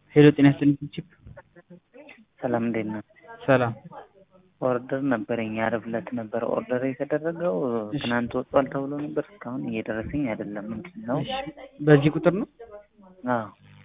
ሄሎ ጤና ይስጥልኝ ቺፕ ሰላም እንዴት ነህ? ሰላም ኦርደር ነበረኝ ዓርብ ዕለት ነበር ኦርደር የተደረገው ትናንት ወጥቷል ተብሎ ነበር እስካሁን እየደረሰኝ አይደለም ምንድን ነው? እሺ በዚህ ቁጥር ነው? አዎ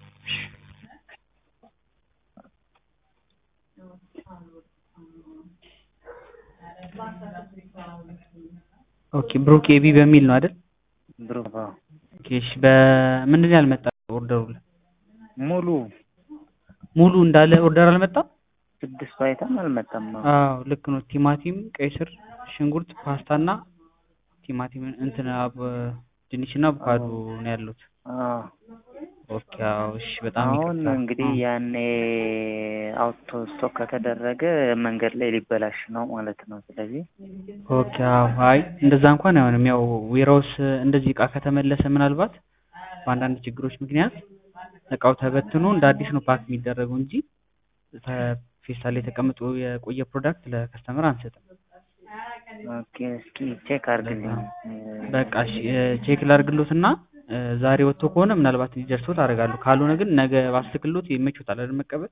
ኦኬ ብሩክ ኤቢ በሚል ነው አይደል? ብሩክ አዎ ኦኬ እሺ በምንድን ነው ያልመጣ ኦርደሩ ላይ ሙሉ ሙሉ እንዳለ ኦርደር አልመጣም? ስድስቱ አይተም አልመጣም አዎ አዎ ልክ ነው ቲማቲም ቀይ ስር ሽንኩርት ፓስታና ቲማቲም እንትን አብ ድንችና አቮካዶ ነው ያሉት አዎ ኦኬ አዎ እሺ በጣም አሁን ይቅርታ እንግዲህ ያኔ አውቶ ስቶክ ከተደረገ መንገድ ላይ ሊበላሽ ነው ማለት ነው ስለዚህ ኦኬ አዎ አይ እንደዛ እንኳን አይሆንም ያው ዌራውስ እንደዚህ እቃ ከተመለሰ ምናልባት በአንዳንድ ችግሮች ምክንያት እቃው ተበትኖ እንደ አዲስ ነው ፓክ የሚደረገው እንጂ ፌስታል ላይ ተቀምጦ የቆየ ፕሮዳክት ለከስተመር አንሰጥም ኦኬ እስኪ ቼክ አድርግልኝ በቃ እሺ ቼክ ላድርግሎትና ዛሬ ወጥቶ ከሆነ ምናልባት እንዲደርሶት አደርጋለሁ ካልሆነ ግን ነገ ባስትክሎት ይመቾታል አይደል መቀበል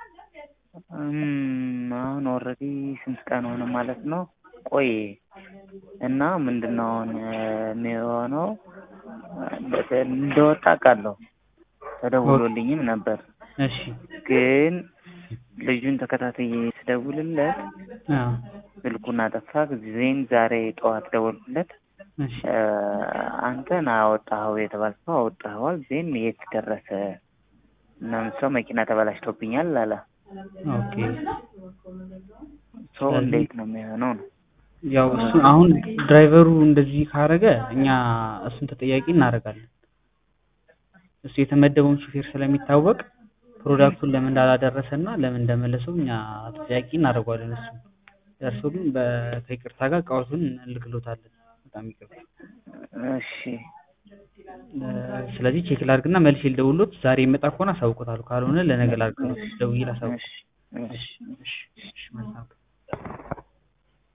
እም፣ አሁን ኦልሬዲ ስንት ቀን ሆነ ማለት ነው ቆይ እና ምንድን ነው አሁን የሚሆነው እንደወጣ አውቃለሁ ተደውሎልኝም ነበር እሺ ግን ልጁን ተከታትዬ ስደውልለት አዎ ስልኩን አጠፋ ጊዜም ዛሬ ጠዋት ደወልኩለት እሺ አንተን አወጣኸው የተባልከው አወጣኸዋል ዜን የት ደረሰ እናም ሰው መኪና ተበላሽቶብኛል አለ ኦኬ ሰው እንዴት ነው የሚሆነው ነው ያው እሱ አሁን ድራይቨሩ እንደዚህ ካረገ እኛ እሱን ተጠያቂ እናደርጋለን እሱ የተመደበውን ሹፌር ስለሚታወቅ ፕሮዳክቱን ለምን እንዳላደረሰ እና ለምን እንደመለሰው እኛ ተጠያቂ እናደርገዋለን እሱ ደርሶ ግን በ- ከይቅርታ ጋር እቃዎቱን እንልክሎታለን በጣም ይቅርታ እሺ እ፣ ስለዚህ ቼክ ላድርግና መልሼ ልደውልሎት ዛሬ ይመጣ ከሆነ አሳውቆታለሁ ካልሆነ ለነገ ላድርግሎት ደውዬ ላሳውቅ እሺ እሺ እሺ እሺ እሺ መልካም